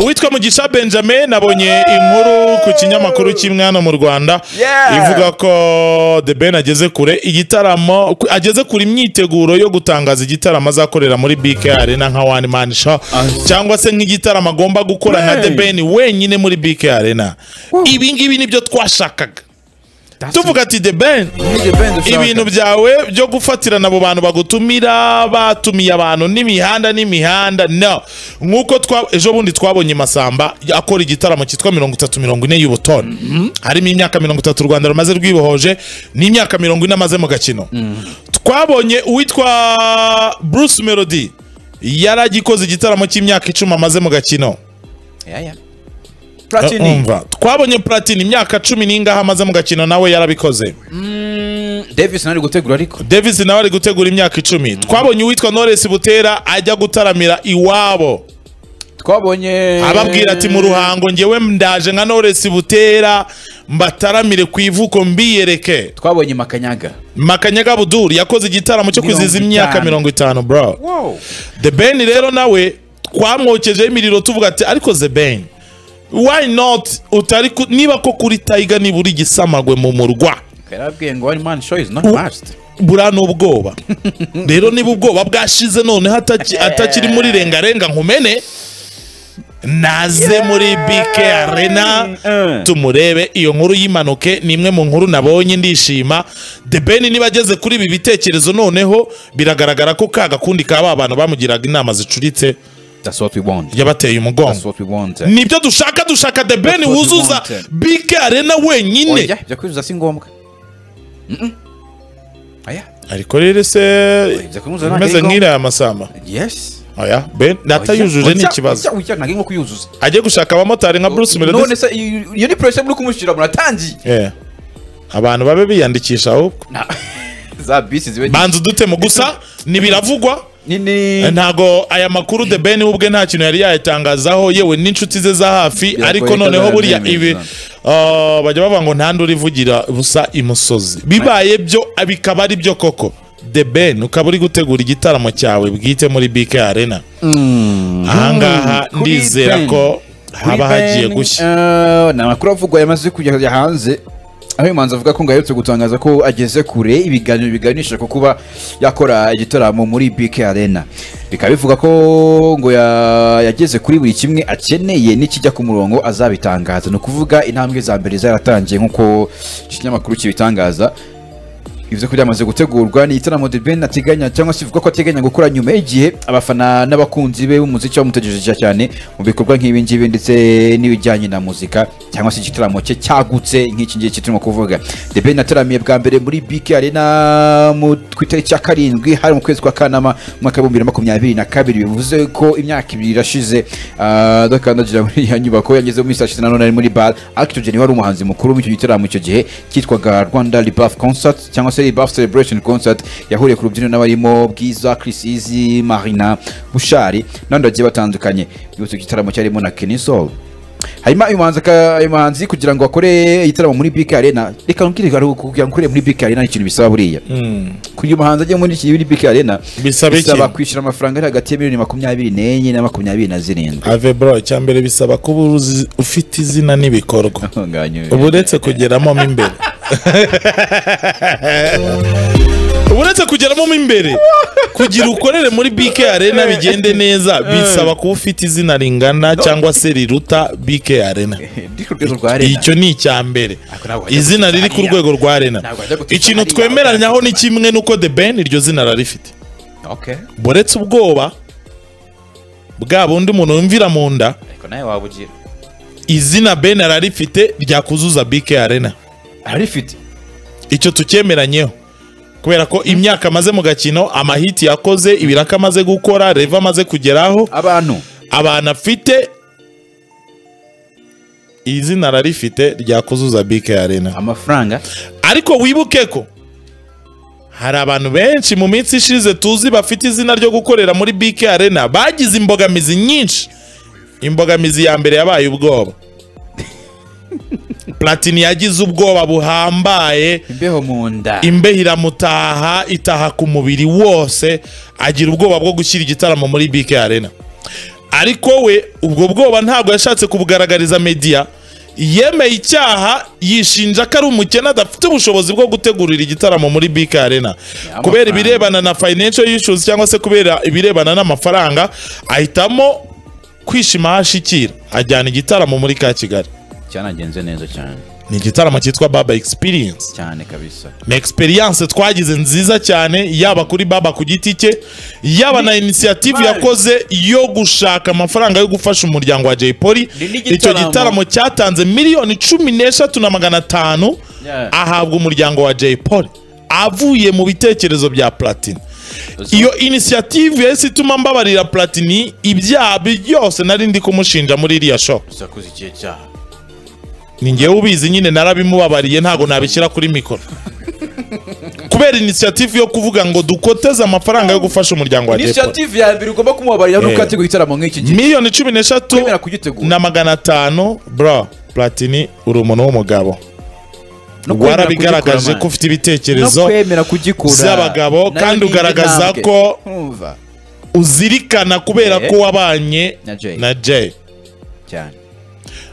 uwitwa mugisha benjamin nabonye inkuru ku kinyamakuru cy'imwana mu rwanda Yeah. ivuga ko the ben ageze kure igitaramo ku- ageze kure imyiteguro yo gutangaza igitaramo azakorera muri bk arena nka one man show cyangwa se nk'igitaramo agomba gukora nka the ben wenyine muri bk arena ibi ngibi nibyo twashakaga tuvuga ati the ben ibintu byawe byo gufatirana abo bantu bagutumira batumiye abantu n'imihanda n'imihanda no nk'uko twa- ejo bundi twabonye masamba akora igitaramo cyitwa mirongo itatu mirongo ine y'ubutoni harimo imyaka mirongo itatu u rwanda rumaze rwibohoje n'imyaka mirongo ine amaze mu gakino twabonye uwitwa bruce melody yari agikoze igitaramo cy'imyaka icumi amaze mu gakino Platini. umva twabonye platini imyaka cumi n'ingahe amaze mu gakino nawe yarabikoze Davis nari gutegura ariko. Davis nawe ari gutegura imyaka icumi twabonye uwitwa Knowless Butera ajya gutaramira iwabo Twabonye ababwira ati mu ruhango ngewe ndaje nka Knowless Butera mbataramire ku ivuko mbiyereke Twabonye Makanyaga. Makanyaga Buduri yakoze igitaramo cyo kwizihiza Mirongo imyaka itanu. mirongo itanu bro Wow. The Ben rero nawe twamwokejeho imiriro tuvuga ati ariko The Ben why not utari ku- niba ko kuri Tiger nibura igisamagwe mu murwa Yarabwiye ngo one man show is not must. buriya ni ubwoba rero niba ubwoba bwashize noneho ataki- atakiri muri rengarenga nkumene naze muri BK Arena Eh. tumurebe iyo nkuru y'impanuke ni imwe mu nkuru nabonye ndishima The Ben niba ageze kuri ibi bitekerezo noneho biragaragara ko ka gakundi ka ba bantu bamugiraga inama zicuritse That's what we want. yabateye That's umugongo what we want. nibyo dushaka dushaka The Ben That's what we wuzuza wanted. BK Arena wenyine Oya, ibyo kwivuza si ngombwa. Mm-mm. Oya, ariko rero se ibyo kwivuza ntabwo imeze ari ngombwa. nk'iriya masamba Yes. oya ben Oya, natayujuje ni oya, ikibazo oya, oya, ntabwo ari nko kuyuzuza. ajye gushaka abamotari nka bruce None melody se iyo iyo ni pressure muri kumushyira muratangiye. Eh. abantu babe biyandikisha ahubwo Na- za bisi zibe banza udutemo gusa ntibiravugwa nini. ntago aya makuru the ben we ubwe nta kintu yari yayatangazaho yewe n'inshuti ze za hafi Biragoye ariko ko noneho burya zabyemeza. ibi Ah, bajya bavuga ngo nta nduru ivugira busa imusozi bibaye byo bikaba ari byo koko the ben ukaba uri gutegura igitaramo cyawe bwite muri bk arena ahangaha Kuri ndizera Ben. ko Kuri haba hagiye Ben, gushya eh, ni amakuru avugwa yamaze kujya hanze aho uyu muhanzi avuga ko ngo aherutse gutangaza ko ageze kure ibiganiro biganisha ku kuba yakora igitaramo muri BK Arena bikaba bivuga ko ngo ya- yageze kuri buri kimwe akeneye n'ikijya ku murongo azabitangaza ni ukuvuga intambwe za mbere zaratangiye nk'uko iki kinyamakuru kibitangaza ibyo kurya amaze gutegurwa ni igitaramo The Ben ateganya cyangwa se ivuga ko ateganya gukora nyuma y'igihe abafana n'abakunzi be b'umuziki bamutegereje cyane mu bikorwa nk'ibi ngibi ndetse n'ibijyanye na muzika cyangwa se igitaramo cye cyagutse nk'iki ngiki turimo kuvuga The Ben ataramiye bwa mbere muri BK Arena mu ku itariki ya karindwi hari mu kwezi kwa kanama mu mwaka w'ibihumbi bibiri na makumyabiri na kabiri bivuze ko imyaka ibiri irashize ah, dakandagira muri iyo nyubako yageze mu minsi yashize nanone ari muri bar Actogen wari umuhanzi mukuru w'icyo gitaramo icyo gihe cyitwaga Rwanda Rebuff Concert cyangwa se Rebuff Celebration Concert yahuriye ku rubyiniro n'abarimo Bwiza Chris Easy Marina Bushari n'abandi bagiye batandukanye yose igitaramo cyarimo na Kenny Soul hanyuma uyu muhanzi aka- uyu muhanzi kugira ngo akore igitaramo muri BK Arena reka nkiri kugira ngo ukore muri BK Arena ni ikintu bisaba buriya kugira umuhanzi ajye muri iki muri BK Arena Bisaba iki? bisaba kwishyura amafaranga ari hagati ya miliyoni makumyabiri n'enye na makumyabiri na zirindwi ave bro icyambere bisaba kuba uzi- ufite izina n'ibikorwa uba uretse kugeramo mo imbere uba uretse kugeramo mo imbere kugira ukorere muri BK Arena bigende neza bisaba kuba ufite izina ringana cyangwa se riruta BK Arena Ndi ku rwego rwa Arena. icyo ni icya mbere Ariko ntabwo wajya izina gutuza riri ku hariya. rwego rwa Arena Ntabwo wajya gutuza ikintu hariya, twemeranyaho ni wajya gutuza. kimwe nuko The Ben iryo zina rarifite Okay. buretse ubwoba bwa bundi umuntu yumvira mu nda Ariko nawe waba ugira. izina ben ararifite ryakuzuza BK Arena Arifite. icyo tucyemeranyeho kubera ko imyaka amaze mu gakino amahiti yakoze ibiraka amaze gukora reva amaze kugeraho Abantu. abantu afite izina ararifite ryakuzuza BK Arena Amafaranga. ariko wibuke ko hari abantu benshi mu minsi ishize tuzi bafite izina ryo gukorera muri BK Arena bagize imbogamizi nyinshi imbogamizi ya mbere yabaye ubwoba platini yagize ubwoba buhambaye Imbeho mu nda. imbeho iramutaha itaha ku mubiri wose agira ubwoba bwo gushyira igitaramo muri BK Arena ariko we ubwo bwoba ntabwo yashatse kubugaragariza media yemeye icyaha yishinja ko ari umukene adafite ubushobozi bwo gutegurira igitaramo muri Big Arena kubera ibirebana na financial issues cyangwa se kubera ibirebana n'amafaranga ahitamo kwishima hashikira ajyana igitaramo muri ka Kigali cyanagenze neza cyane ni igitaramo cyitwa Baba Experience cyane kabisa ni experience twagize nziza cyane yaba kuri baba ku giti cye yaba na inisiyative yakoze yo gushaka amafaranga yo gufasha umuryango wa Jay Polly Ni n'igitaramo. icyo gitaramo cyatanze miliyoni cumi n'eshatu na magana atanu Yeah. ahabwa umuryango wa Jay Polly avuye mu bitekerezo bya Platini iyo inisiyative yahise ituma mbabarira Platini ibyaha byose nari ndi kumushinja muri iriya show gusa akoze ikihe cyaha ni ngewe ubizi nyine narabimubabariye ntabwo nabishyira kuri mikoro kubera inisiyative yo kuvuga ngo dukoteze amafaranga yo gufasha umuryango wa depo inisiyative ya mbere ugomba kumubabarira ni Eh. ukategura igitaramo nk'iki gihe miliyoni cumi n'eshatu Kwemera kugitegura. na magana atanu bro platini uri umuntu w'umugabo No kwemera warabigaragaje kugikura, ko man. ufite no ibitekerezo kwemera kugikura z'abagabo, Nayo kandi ni indi ugaragaza ntambwe. ko- Urumva? uzirikana kubera Eh. ko wabanye Na Jay. na jay cyane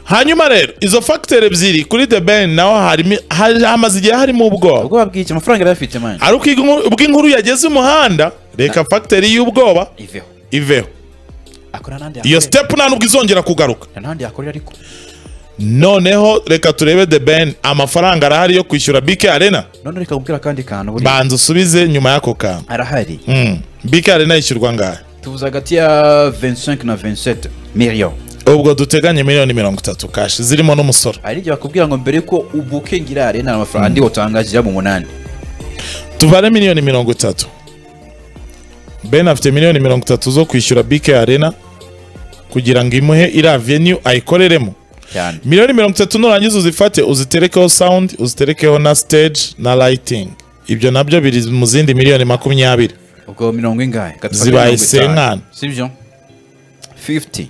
hanyuma rero izo fagiteri ebyiri kuri the ben naho harimo hari- hamaze igihe harimo ubwoba ubwoba bw'iki amafaranga yari afite mani ari uko inkuru- ubwo inkuru yageze umuhanda reka fagiteri y'ubwoba iveho iveho akora n'ahandi iyo yakorera. sitepu nta nubwo izongera kugaruka n'ahandi yakorera ariko noneho reka turebe the ben amafaranga arahari yo kwishyura bk arena none reka ubwira akandi kantu buriya banza usubize nyuma y'ako kantu arahari Mm. bk arena yishyurwa ngahe tuvuze hagati ya 25 na 27 million ubwo duteganye miliyoni mirongo itatu kashi zirimo n'umusoro hari igihe bakubwira ngo mbere ko ubukengira arena amafaranga andi utangagira mu munani tubare miliyoni mirongo itatu ben afite miliyoni mirongo itatu zo kwishyura bk arena kugira ngo imuhe iriya venue ayikoreremo cyane miliyoni mirongo itatu nurangiza uzifate uziterekeho sound uziterekeho na stage na lighting ibyo nabyo biri mu zindi miliyoni makumyabiri ubwo mirongo ingahe Gatatu Zibaye mirongo itanu. senkana. sibyo 50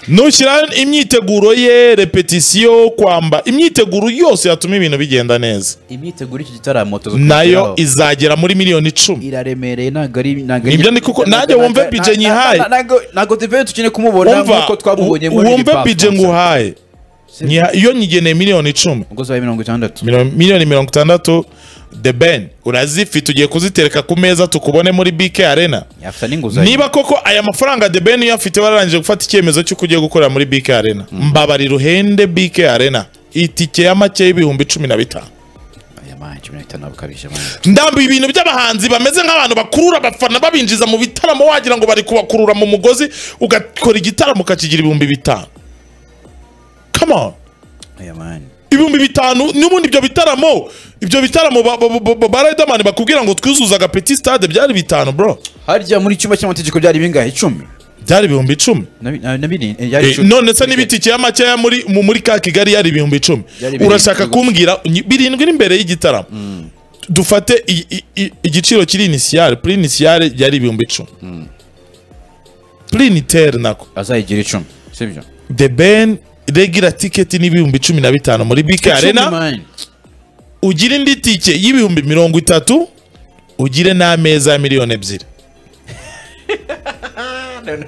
nushyira imyiteguro ye repetisiyo kwamba imyiteguro yose yatuma ibintu bigenda neza imyiteguro y'iki gitaramo tuzo nayo kugeraho. izagera muri miliyoni icumi iraremereye ntabwo ari ntabwo Nibyo ni kuko nanjye wumve bije nyihaye. ntabwo tuvuye tukine kumubona wumva nk'uko twabubonye muri wumve Liverpool. bije nguhaye Nyiha- iyo nyigeneye miliyoni icumi ubwo zabaye mirongo itandatu miliyoni- miliyoni mirongo itandatu the ben urazifite ugiye kuzitereka ku meza tukubone muri bk arena yafata n'inguzanyo niba koko aya mafaranga the ben uyafite wararangije gufata icyemezo cy'uko ugiye gukorera muri bk arena mbabarira uhende bk arena itike ya make y'ibihumbi cumi na bitanu aya manje cumi n'itanu ntabwo ukabije manje ndambuye ibintu by'abahanzi bameze nk'abantu bakurura abafana babinjiza mu bitaramo wagira ngo bari kubakurura mu mugozi ugakora igitaramo ukakigira ibihumbi bitanu come on aya manje ibihumbi bitanu n'ubundi ibyo bitaramo ibyo bitaramo ba, ba, ba, ba, ba Riderman bakubwira ngo twuzuzaga petit stade byari bitanu bro harya muri icyumba cy'amategeko byari bingahe icumi byari ibihumbi icumi na na- na bine eh, yari Eh, icumi. none se n'ibitike ya makeya muri mu- muri ka kigali yari ibihumbi icumi Yari birindwi urashaka gusa. kumbwira nyi- birindwi n'imbere y'igitaramo dufate i- i- i- igiciro kiri inisiyare puri inisiyare yari ibihumbi icumi puri initere nako azayigira icumi sibyo the ben regira tiketi n'ibihumbi cumi na bitanu muri bk Icumi, arena man. ugire indi tike y'ibihumbi mirongo itatu ugire n'ameza ya miliyoni ebyiri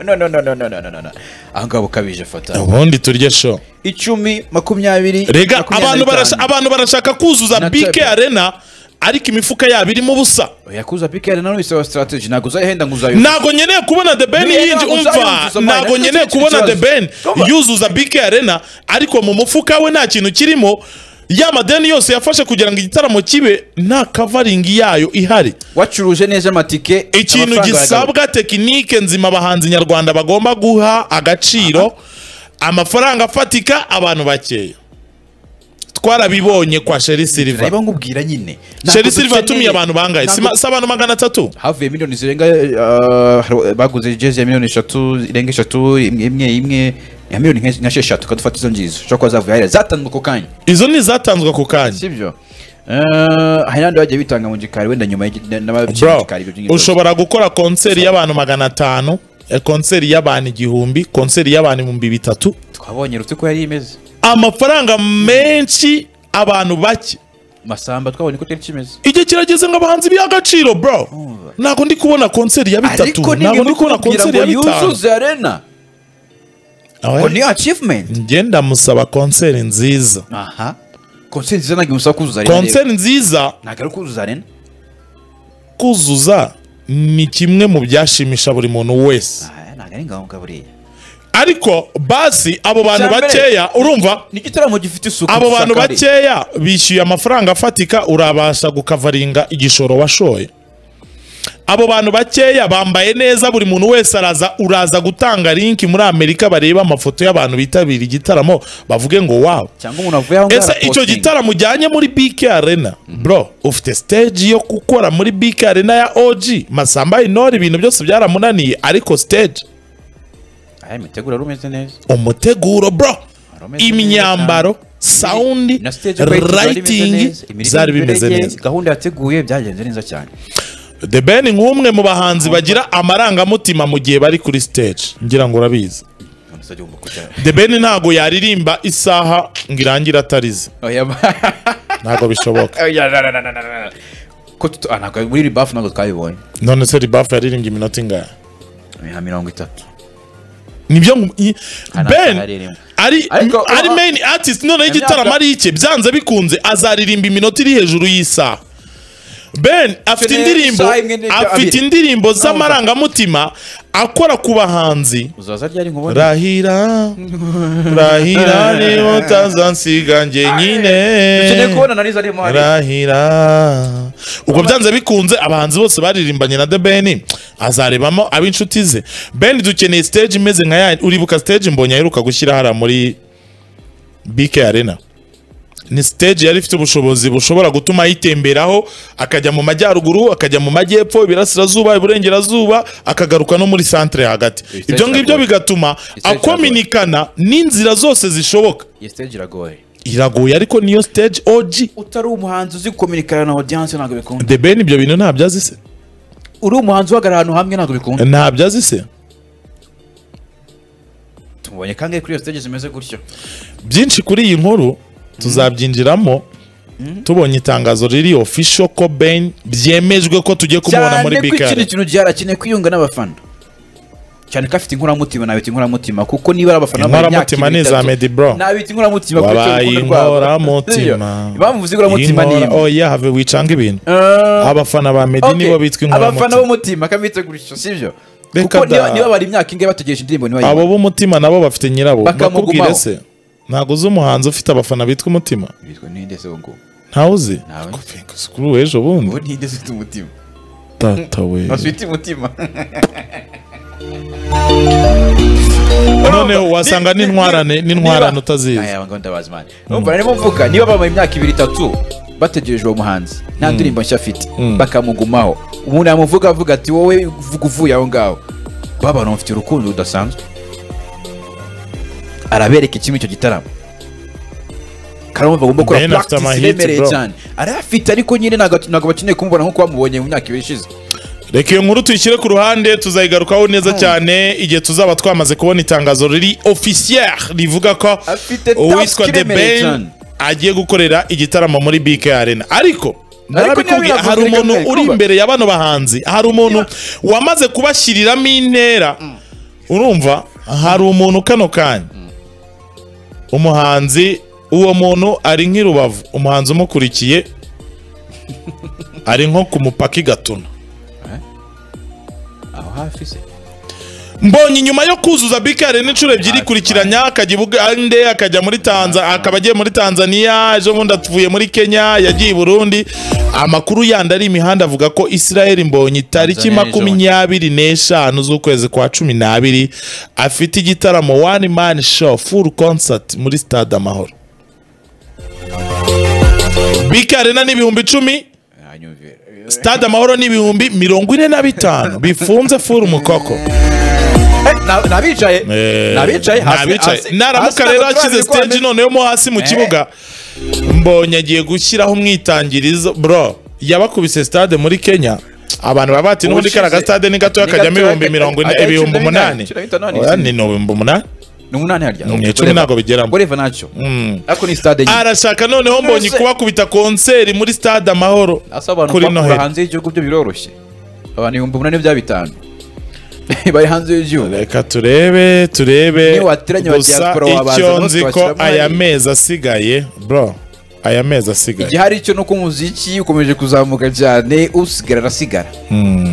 No, no, no, no, no, no, no, no, no. aha ngaha ukabije fata ubundi turye show icumi makumyabiri rega makumyabiri na abantu barasha- bitanu. abantu barashaka kuzuza Na bk table. arena ariko imifuka yabo irimo ubusa yakuza pikere nawe bisaba strategy ntabwo uzayihenda ngo uzayo ntago nkeneye kubona the ben Niyo yinji ntabwo umva uzayuzuza, man. ntago Nicyo nkeneye kintu kubona the kibazo. ben yuzuza bk arena ariko mu mufuka we nta kintu kirimo ya madeni yose yafashe kugira ngo igitaramo kibe nta kavaringi yayo ihari wacuruje neza amatike ikintu amafaranga gisabwa tekinike nzima abahanzi nyarwanda bagomba guha agaciro amafaranga afatika abantu bakeya twarabibonye kwa sheri aragaruka. silva reba nkubwira nyine sheri silva yatumiye abantu bangaye si ma- si abantu magana atatu havuye miliyoni zirenga eh, hari- baguze jezi ya miliyoni eshatu irenga eshatu imwe imwe imwe ya miliyoni nka- nka sheshatu kadufata izo ngizo ushobora kuba zavuye hariya zatanzwe ako kanya izo ni izatanzwe ako kanya sibyo Eh, hari n'abandi bagiye bitanga mu gikari wenda nyuma y'igi- n'ababyiga mu bro gikari ibyo nyine ushobora gukora konseri y'abantu magana atanu eh, konseri y'abantu igihumbi konseri y'abantu ibihumbi bitatu twabonye uretse ko yari imeze amafaranga menshi abantu bake masamba twabonye ko cyari kimeze igihe kirageze ngo abahanzi biha agaciro bro ntabwo ndi kubona konseri ya bitatu ntabwo ariko ndi n'ibintu kubona kubwira konseri ngo ya bitanu yuzuze arena Ah, ngo ouais? ni achievement njye ndamusaba konseri nziza aha konseri nziza ntabwo imusaba kuzuza arena rero. konseri nziza ntabwo ari kuzuza arena kuzuza ni kimwe mu byashimisha buri muntu wese Ah, ntabwo ari ngombwa buriya ariko basi abo bantu Cyambere. bakeya urumva ni igitaramo gifite isuku abo bantu gisakare. bakeya bishyuye amafaranga afatika urabasha gukavaringa igishoro washoye abo bantu bakeya bambaye neza buri muntu wese araza uraza gutanga linki muri amerika bareba amafoto y'abantu bitabira igitaramo bavuge ngo wawe cyangwa umuntu avuye aho ngaho ese icyo arapostinga. gitaramo ujyanye muri bk arena bro ufite stage yo gukora muri bk arena ya og masamba inore ibintu byose byaramunaniye ariko stage Aya, imiteguro yari imeze neza umuteguro bro Aromeze neza imyambaro sawundi na stage break zari bimeze rayitingi neza, imiririmbire zari bimeze ye, neza gahunda yateguye byagenze neza cyane the ben nk'umwe mu bahanzi bagira amarangamutima mu gihe bari kuri stage ngira ngo urabizi None se agihomba kujya- the ben ntago yaririmba isaha ngo irangire atarize Oya, ba- ntago bishoboka Oya, na, na, na, na, na, na. Ko tutu- ah, ntabwo- muri ribafu ntabwo twabibonye none se ribafu yaririmbye iminota ingana nka mirongo itatu nibyo ngu- i- Hano ben ataharirimba. ari Ariko- ari main artist noneho igitaramo ari icye byanze bikunze azaririmba iminota iri hejuru y'isaha ben afite Afite indirimbo isaha imwe n'ibice afite abiri. indirimbo z'amarangamutima akora ku bahanzi uzaza ryari nkubona rahira rahira niba utazansiga njye nyine ukeneye kubona narizo arimo hariya. rahira ubwo byanze bikunze abahanzi bose baririmbanye na The Ben azarebamo ab'inshuti ze Ben dukeneye stage imeze nka ya uribuka stage mbonye aheruka gushyira hariya muri BK Arena ni stage yari ifite ubushobozi bushobora gutuma yitemberaho akajya mu majyaruguru akajya mu majyepfo ibirasirazuba iburengerazuba akagaruka no muri centre hagati stage ibyo ngibyo iragoye. bigatuma stage iragoye. akominikana n'inzira zose zishoboka iyi stage iragoye iragoye ariko niyo stage OG utari umuhanzi uzi gukominikana na audience ntabwo bikunda The Ben ibyo bintu ntabyo azi se uri umuhanzi uhagarara ahantu hamwe ntabwo bikunda ntabyo azi se tumubonye kangahe kuri iyo stage zimeze gutyo byinshi kuri iyi nkuru tuzabyinjiramo tubonye itangazo riri official ko Ben byemejwe ko tugiye kumubona muri cyane ko bikari ikindi kintu cyarakeneye kwiyunga n'abafana cyane ko afite inkoramutima nabita inkoramutima kuko niba ari abafana bambaye imyaka Inkoramutima ni iza ibiri, itatu, Medi Bro. nabita inkoramutima kuko wabaye urukundo rwabo. inkoramutima Iyo, bamuvuze inkoramutima ni Inkora- imwe oya have wicanga ibintu Eh, abafana ba Medi okay. nibo bitwa abafana inkoramutima b'umutima akabita gutyo sibyo Reka kuko niba da. niba bari imyaka ingahe bategereje indirimbo abo ntibayibone b'umutima nabo bafite nyirabo Bakamugumaho. bakubwire se ntabwo uzi umuhanzi ufite abafana bitwa umutima bitwa ninde se uwo nguwo ntawe uzi Ntawe. Kufi- kuri ubu ejo bundi uwo ninde se ufite umutima tata we bafite umutima noneho wasanga Ni- ni- n'intwarane n'intwarane niba- utazizi Aya, ngo ndabazi Imana. Urumva narimo mvuga niba bamaye imyaka ibiri itatu bategereje uwo muhanzi nta ndirimbo nshya afite Mm. bakamugumaho umuntu yamuvuga avuga ati wowe uvuga uvuye aho ngaho babana bafite urukundo rudasanzwe arabereka ikimwe icyo gitaramo karamba agomba gukora Ben afite practice amahiti, iremereye bro. cyane arayafite ariko nyine ntabwo ntabwo bakeneye kumubona nk'uko bamubonye mu myaka ibiri ishize reka iyo nkuru tuyishyire ku ruhande tuzayigarukaho neza cyane igihe tuzaba twamaze kubona itangazo riri officier rivuga ko Afite task uwitwa The iremereye Ben cyane. agiye gukorera igitaramo muri BK Arena ariko Ariko narabikubwiye niba hari binavuze, umuntu reka uri kuba. imbere ya bano bahanzi hari umuntu wamaze kubashyiriramo intera urumva hari umuntu kano kanya umuhanzi uwo muntu ari nk'irubavu umuhanzi umukurikiye ari nko ku mupaka i gatuna aho hafi se mbonye inyuma yo kuzuza bk arena inshuro ebyiri ikurikiranya akajya i bugande akajya muri tanza akaba agiye muri tanzania ejo bundi atuvuye muri kenya yagiye i burundi amakuru yandi ari imihanda avuga ko israel mbonye tariki Tanzania ejo bundi. makumyabiri n'eshanu z'ukwezi kwa cumi n'abiri afite igitaramo one man show full concert muri stade amahoro bk arena ni ibihumbi icumi Anyumvira. stade amahoro ni ibihumbi mirongo ine na bitanu bifunze full mukoko nabicaye Eh, nabicaye nabicaye naramuka rero ashyize stage noneho mo hasi mu Eh. kibuga mbonye agiye gushyiraho umwitangirizo bro yabakubise stade muri kenya abantu baba bati n'ubundi Ubushize- karaga stade ni gato ni gato, akajyamo ibihumbi aka- mirongo ine aka- ibihumbi cumi na umunani binane, cumi na bitanu, ni Oya, ni ibihumbi umunani ni umunani harya Ni icumi ntabwo bigeramo. ureva ntacyo ariko ni stade nyine arashaka noneho mbonye Ese- kubakubita konseri muri stade amahoro asa abantu kuri bakura noheli hanze y'igihugu byo biroroshye abantu ibihumbi umunani bya bitanu bari hanze y'igihugu reka turebe turebe Niyo wateranya gusa abadiaspora wabaza, icyo natwe nzi ko twakiramo aya hari. mezi asigaye bro aya mezi asigaye igihari cyo nuko umuziki ukomeje kuzamuka cyane usigara arasigara Mm.